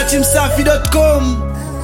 datimsafi.com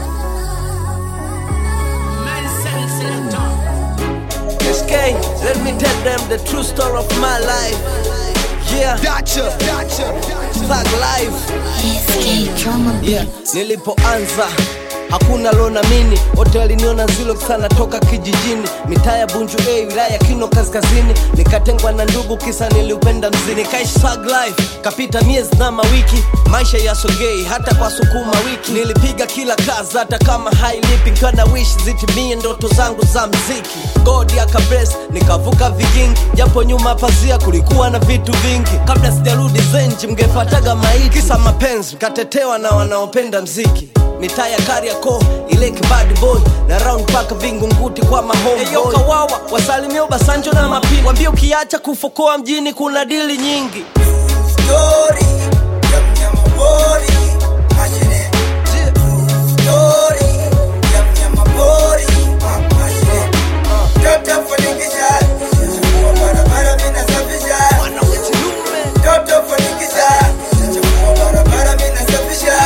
SK, let me tell them the true story of my life. Yeah, Dacha, Dacha, thug life. SK Drama Beat. Yeah, nilipoanza hakuna lonamini wote waliniona zilo sana toka kijijini mitaa ya bunju a wilaya ya kino kaskazini nikatengwa na ndugu kisa niliupenda mzini nikaishi thug life kapita miezi na mawiki maisha yasogei hata kwa sukuma wiki nilipiga kila kazi hata kama hailipi nkiwa na wish zitimie ndoto zangu za mziki god akables nikavuka vigingi japo nyuma pazia kulikuwa na vitu vingi kabla sijarudi zenji mngepataga maiti kisa mapenzi mkatetewa na wanaopenda mziki mitaa ya Kariakoo ile kibad boy na round paka vingunguti kwa mahomeboy kawawa wasalimia Obasanjo na mapini wambie ukiacha kufokoa mjini kuna dili nyingi Story ya mnyamapori mashine. Story ya mnyamapori mashine. Toto fanikisha, chafua barabara mimi nasafisha. Toto fanikisha, chafua barabara mimi nasafisha.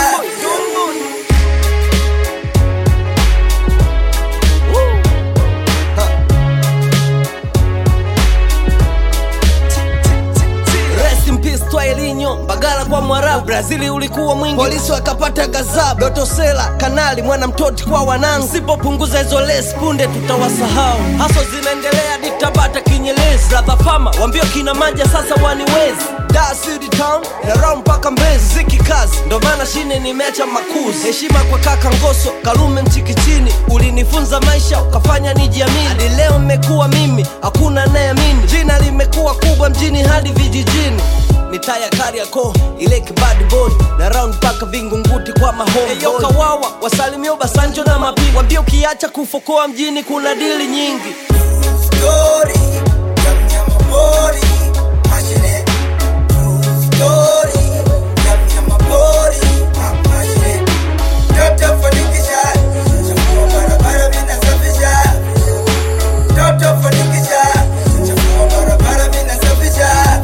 Rest in peace Twailinho, Mbagala kwa Mwarabu, Brazili ulikuwa mwingi, polisi wakapata gazabu, Doto Sela, Kanali, mwana mtoti kwa wanangu. Sipopunguza hizo lesi punde tutawasahau. Haso zinaendelea ditabata kinyelezi, brother Fama wambio kina maja sasa waniwezi Dar City Town na round mpaka Mbezi, ziki kazi, ndo maana shine nimeacha makuzi. Heshima kwa kaka Ngoso, Kalume Mchikichini, ulinifunza maisha ukafanya nijiamini. Hadi leo mmekuwa mimi, hakuna anayeamini. Jina limekuwa kubwa mjini hadi vijijini mitaa ya Kariakoo ile kibad boy na round mpaka vingunguti kwa mahomeboy. Eyo kawawa wasalimia Obasanjo na mapigo, wambie ukiacha kufokoa mjini kuna dili nyingi. Story ya mnyamapori mashine. Story ya mnyamapori mashine. Toto fanikisha, chafua barabara mimi nasafisha. Toto fanikisha, chafua barabara mimi nasafisha.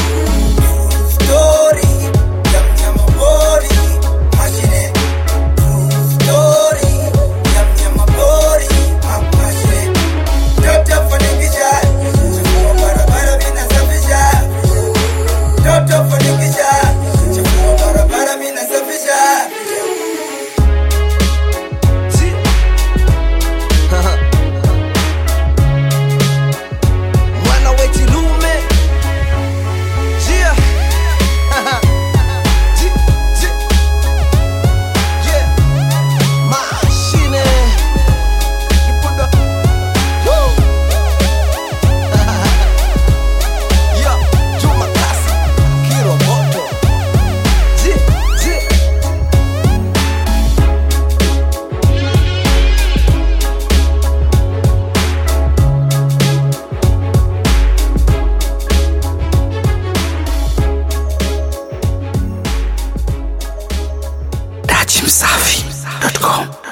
Story ya mnyamapori mashine. Story ya mnyamapori mashine. Toto fanikisha, chafua barabara mimi nasafisha. Toto fanikisha, chafua barabara mimi nasafisha. mwana wechilume Jia. Ji- ji- yeah. Mashine. Kibuda. Woo. Yeah. Juma Kasi. Kiroboto. Ji- ji. datimsafi.com